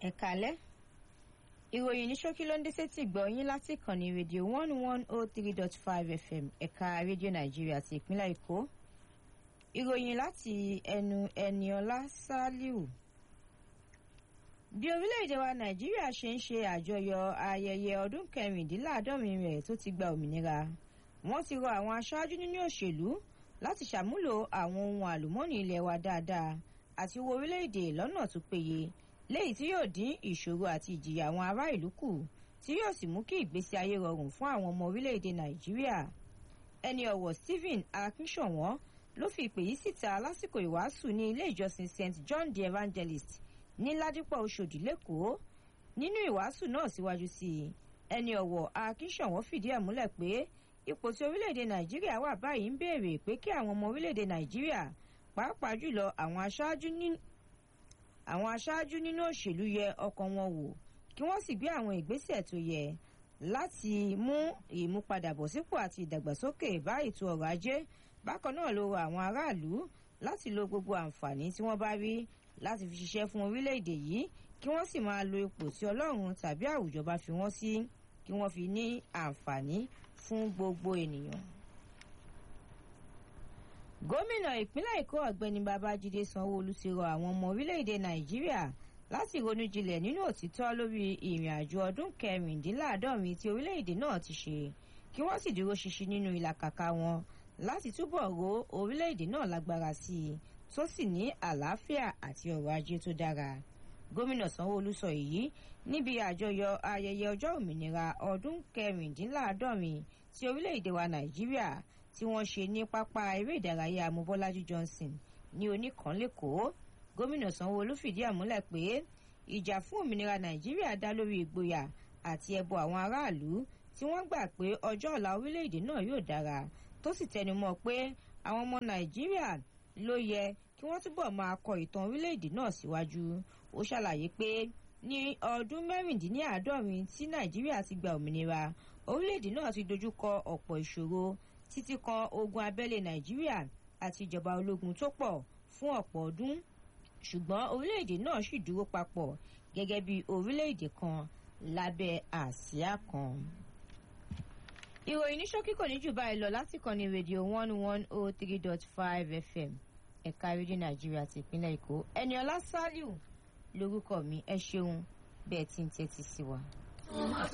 ẹ̀ka alẹ́ ìròyìn ní ṣókí ló ń dé sétí gbọ́ yín láti ìkànnì rédíò one one oh three dot five fm ẹ̀ka rédíò nàìjíríà ti ìpínlẹ̀ èkó ìròyìn láti ẹnu ẹniọlá sálíù bí orílẹ̀-èdè wa nàìjíríà ṣe ń ṣe àjọyọ̀ ayẹyẹ ọdún kẹrìndínláàádọ́rin rẹ̀ tó ti gba òmìnira wọ́n ti rọ àwọn aṣáájú nínú òṣèlú láti ṣàmúlò àwọn ohun àlùmọ́ọ́nì ilẹ̀ wa dáadáa àti owó orílẹ̀-èdè lọ́nà tó péye léyìí tí yóò dín ìṣòro àti ìjìyà àwọn ará ìlú kù tí yóò sì mú kí ìgbésí ayé rọrùn fún àwọn ọmọ orílẹ̀-èdè nàìjíríà ẹni ọ̀wọ̀ stephen akínṣọ̀wọ́n ló fi ìpè yìí síta lásìkò ìwàásù ní ilé ìjọsìn st john the evangelist ní ládìpọ̀ oṣòdì lẹ́kọ̀ọ́ nínú ìwàásù náà síwájú sí i ẹni ọ̀wọ̀ akínṣọ̀wọ́n fìdí ẹ̀ múlẹ̀ pé ipò tí orílẹ̀-èdè nàìjíríà wà báyìí ń béèrè pé kí àwọn ọmọ orílẹ̀-èdè nàìjíríà pàápàá jùlọ àwọn aṣáájú nínú àwọn aṣáájú nínú òṣèlú yẹ ọkàn wọn wò kí wọ́n sì gbé àwọn ìgbésẹ̀ tó yẹ láti mú ìmúpadàbọ̀sípò àti ìdàgbàsókè bá ètò ọrọ̀ ajé bákan náà ló rọ àwọn aráàlú láti lo gbogbo àǹfààní tí wọ́n bá rí láti fi ṣiṣẹ́ fún orílẹ̀-èdè yìí kí wọ́n sì máa lo ipò tí ọlọ́run tàbí àwùjọ bá fi wọ́n sí kí wọ́n fi ní àǹfààní fún gbogbo ènìyàn gómìnà ìpínlẹ̀ èkó ọ̀gbẹ́ni babájídé sanwóolu ti rọ àwọn ọmọ orílẹ̀-èdè nàìjíríà láti ronú jinlẹ̀ nínú òtítọ́ lórí ìrìn àjò ọdún kẹrìndínláàádọ́rin tí orílẹ̀-èdè náà ti ṣe kí wọ́n sì dúró ṣinṣin nínú ìlàkàkà wọn láti túbọ̀ ro orílẹ̀-èdè náà lágbára sí i tó sì ní àlàáfíà àti ọrọ̀ ajé tó dára gómìnà sanwóolu sọ èyí níbi àjọyọ̀ ayẹyẹ ọjọ́ òmìnira ọdún kẹrìndínláàádọ́rin tí orílẹ̀-èdè wa nàìjíríà tí wọ́n ṣe ní pápá eré ìdárayá amúbọ́lájú johnson ní oníkànlẹ́kọ̀ọ́ gómìnà sanwóolu fìdí àmúlẹ̀ pé ìjà fún òmìnira nàìjíríà dá lórí ìgboyà àti ẹbọ àwọn aráàlú tí wọ́n gbà pé ọjọ́ ọ̀la orílẹ̀-èdè náà yóò dára tó sì tẹnumọ́ pé àwọn ọmọ nàìjíríà ló yẹ kí wọ́n túbọ̀ máa kọ ìtàn orílẹ̀-èdè náà síwájú ó ṣàlàyé pé ní ọdún mẹ́rìndínláàádọ́rin tí nàìjíríà ti gba òmìnira orílẹ̀-èdè náà ti dojúkọ ọ̀pọ̀ ìṣòro títí kan ogun abẹ́lé nàìjíríà àti ìjọba ológun tó pọ̀ fún ọ̀pọ̀ ọdún ṣùgbọ́n orílẹ̀-èdè náà sì dúró papọ̀ gẹ́gẹ́ bí orílẹ̀-èdè kan lábẹ́ àsíá kan. ìròyìn ní ṣókí kò ní jù báyìí lọ láti kàn ní rédíò one one oh three dot five fm ẹ̀ka rédíò nàìjíríà ti ìpínlẹ̀ èkó ẹniọlá sálíù lórúkọ mi ẹ ṣeun bẹ́ẹ̀ tí ń tẹ́tí sí wa.